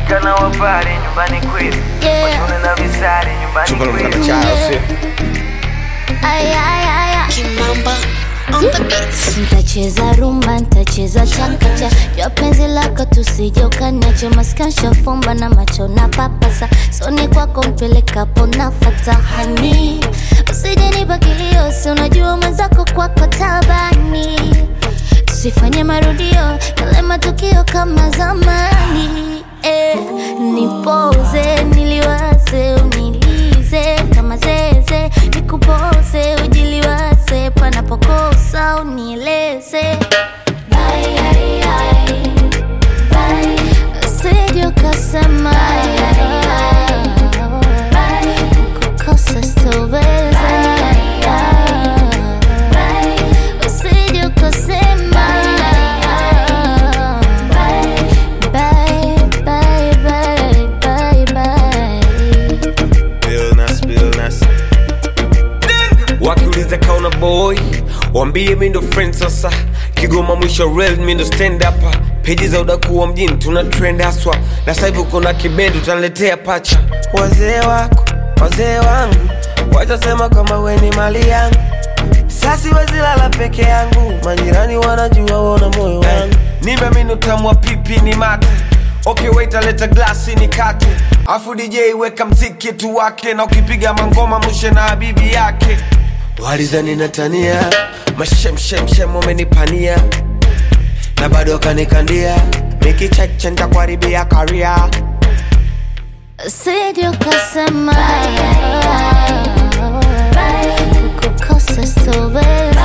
Washika na wapare nyumbani kwetu Yeah. Washone na visari nyumbani Chumba kwetu mkata chao sio Ay, ay, ay, ay. Kimamba on the beats. Ntacheza rumba, ntacheza chakacha jua penzi lako tusije ukaniache maskansha fumba na macho na papasa soni kwako mpelekapo nafata hani usije nipa kilio si unajua mwenzako kwako tabani tusifanye marudio yale matukio kama zamani eh, nipoze niliwaze unilize kama zeze nikupoze ujiliwaze panapokosa unieleze Bye, ai, ai. Bye. Usije ukasema kukosa sitoweza. Usije ukasema Bye, bye, bye, bye, bye. Billnas, Billnas. wakiuliza kauna boy wambie mi ndo friend sasa kigoma mwisho real mi ndo stand up peji za udakuwa mjini tuna trend haswa na sasa hivi uko na kibendi utaniletea pacha wazee wako wazee wangu watasema kama we ni mali yangu sasi wezilala peke yangu majirani wanajua wona moyo wangu nimeamini utamu wa pipi ni mate okay wait aleta glasi ni kate afu dj weka mziki tu wake na ukipiga mangoma mushe na habibi yake walizani natania mashemshemshem wamenipania na bado wakanikandia mikicheche ntakuharibia karia Usije ukasema kukosa sitoweza.